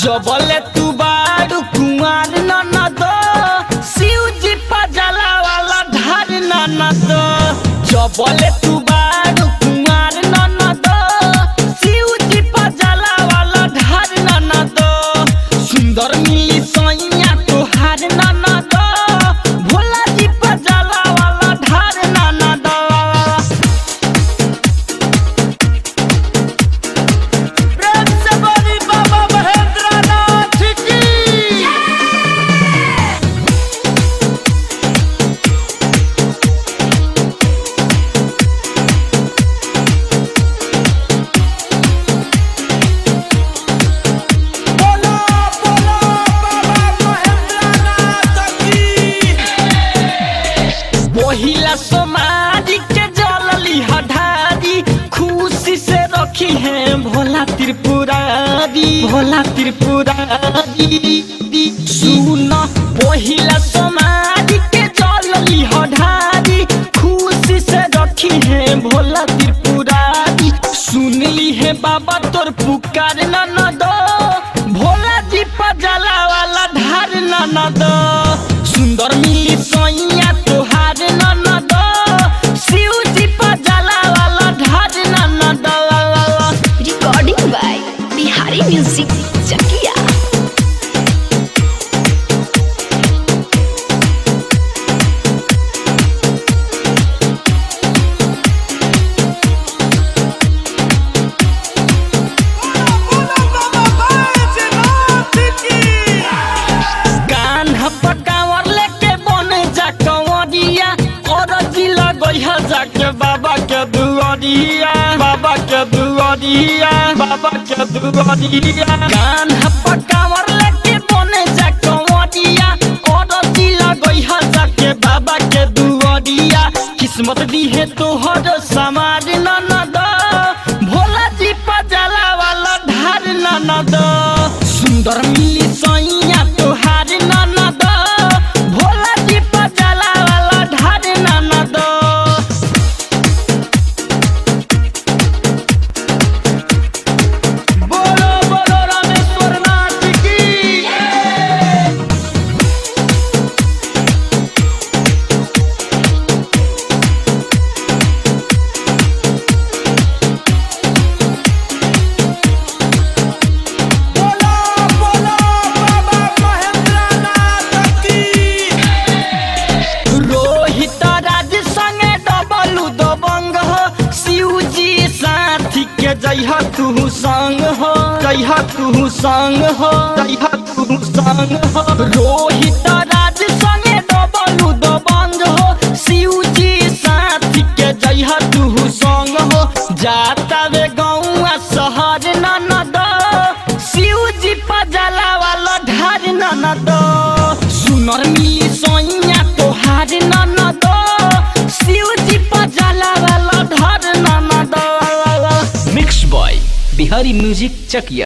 जबले तू बारू कुमार ननद शिव जी पजला वाला धार ननद जबले तू बारू कुमार ननद शिव जी पजला वाला धार ननद सुंदर मिली सैया तोहार ननद भोला जी पजला वाला धार ननद प्रेम से बोली बाबा महेंद्र नाथ की बोलो बोलो बाबा महेंद्रनाथ की महिला समाज के जलली हठारी खुशी से रखी है भोला त्रिपुरारी भोला त्रिपुरारी सुन महिला समाज के जलली हठारी खुशी से रखी है भोला त्रिपुरारी सुनली है बाबा तोर पुकार ननद भोला जी पजला वाला धार ननद सुंदर मिली सैया तोहार ननद शिव जी पजला वाला धार ननद recording by Bihari Music Chakia. बोलो बाबा बैजनाथ की कान्हा पकावर लेके बने जा कंवरिया और जिला गइहा जाके बाबा के दुआरिया बाबा के दुआरिया बाबा के दुआरिया कान्हा पकावर लेके बने जा कंवरिया और जिला गइहा जाके बाबा के दुआरिया किस्मत दी है तोहर समाज ननद भोला जी पजला वाला धार ननद सुंदर मिली सैया तोहार ननद भोला जी पजला वाला धार ननद बोलो बोलो रामेश्वर नाथ की बोलो बोलो बाबा महेंद्रनाथ की रोहित राज संगे डबलू दबंग हो शिव जी साथी के जइह तू संग हो जइह तू संग हो जइह तू संग हो रोहित राज संगे डबलू दबंग हो शिव जी साथी के जइह तू संग हो जाता वे गौआ शहर ननद शिव जी पजला वाला ढार ननद सुनर मिली सोइया तोहार ननद शिव जी पजला वाला ढार ननद मिक्स बॉय बिहारी म्यूजिक चकिया